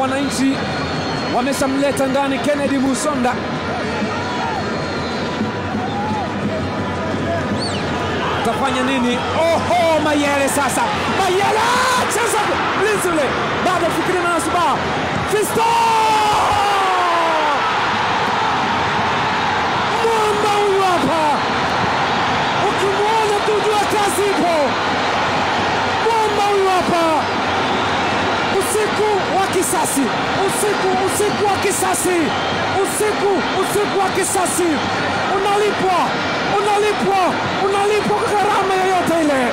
wananchi wameshamleta ndani Kennedy Musonda. Atafanya nini? Oho, Mayele sasa, Mayele cheza mlinzi ule, bado fikiri na Suba Fisto mwamba huyu hapa, ukimwona tujua kazi ipo. Mwamba huyu hapa, usiku wa kisasi, usiku usiku wa kisasi, usiku usiku wa kisasi, unalipwa unalipwa unalipwa kwa gharama yoyote ile.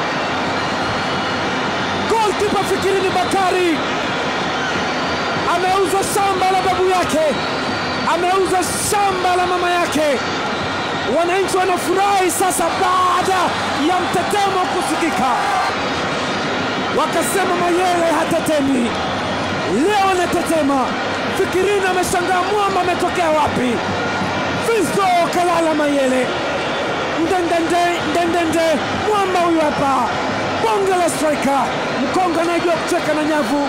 Golkipa Fikirini Bakari ameuza shamba la babu yake, ameuza shamba la mama yake. Wananchi wanafurahi sasa baada ya mtetemo kusikika, wakasema Mayele hatetemi, leo anatetema. Fikirini ameshangaa mwamba ametokea wapi? Fisto kalala Mayele ndendende ndendende, mwamba huyu hapa, bonge la striker, mkonga anayejua kucheka na nyavu.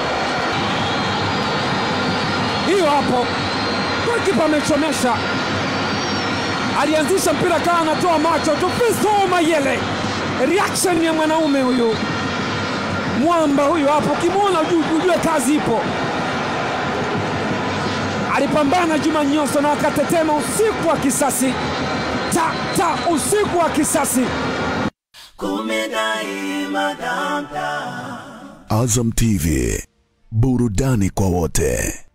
Hiyo hapo, golikipa amechomesha, alianzisha mpira kawa anatoa macho tu. Fisto Mayele, reaction ya mwanaume huyu, mwamba huyu hapo, ukimwona ujue kazi ipo. Alipambana Juma Nyoso na akatetema usiku wa kisasi ta ta, usiku wa kisasi. Azam TV, burudani kwa wote.